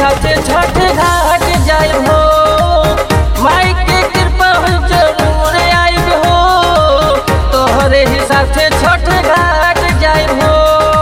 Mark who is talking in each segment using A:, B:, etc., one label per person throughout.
A: हिसाब से छठ घाट जाए हो माई के कृपा हो जरूर आइब हो तोहरे हिसाब से छठ घाट जाए हो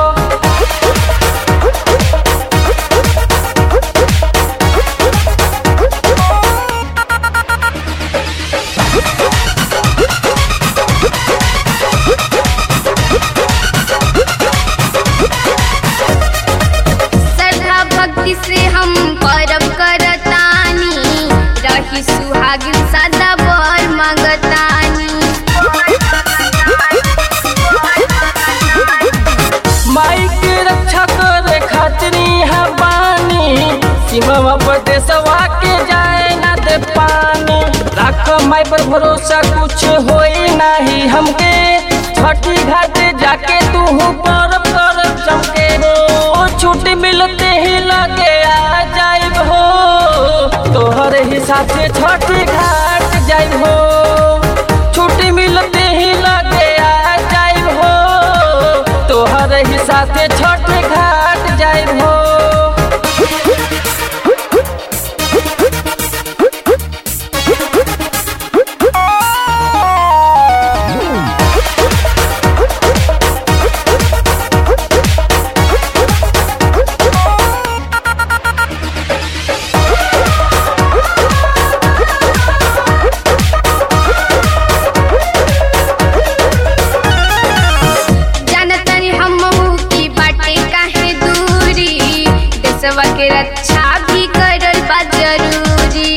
B: श्रद्धा भक्ति से हम परब करतानी रही सुहागिन सदा बर मंगतानी
A: माई के रक्षा करे खातिर यहाँ बानी सीमा पर देशवा के जाए ना दे पानी राख माई पर भरोसा कुछ होई नहीं हमके छठी घाट जाके तू पर कर चमके हो छुट्टी मिलते ही लगे आ जाइब हो तोहरे हिसाब से छठी घाट जाइब हो छुट्टी मिलते ही लगे आ जाइब हो तोहर हिसाब से छठ घाट जाइब हो
B: जानतनी हम की बाटे काहे दूरी देशवा के रक्षा भी करल बा जरूरी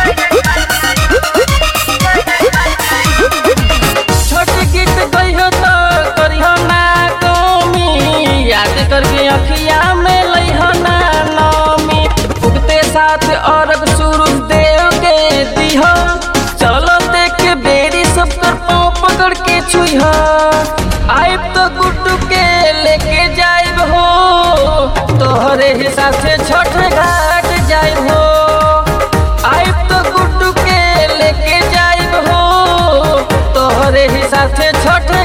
A: छोट गीत गइहो तो करिहो ना कमी याद करके अखिया में लइहो ना नमी उगते साथ अर्घ सूरज देव के दिहो चलो देख के बेरी सब कर पाँव पकड़ के छुइहो आइब तो गुड्डू के लेके जाइब हो तोहरे हिसाब से छठ घाट जाइब हो आइब तो गुड्डू के लेके जाइब हो तोहरे हिसाब से छठ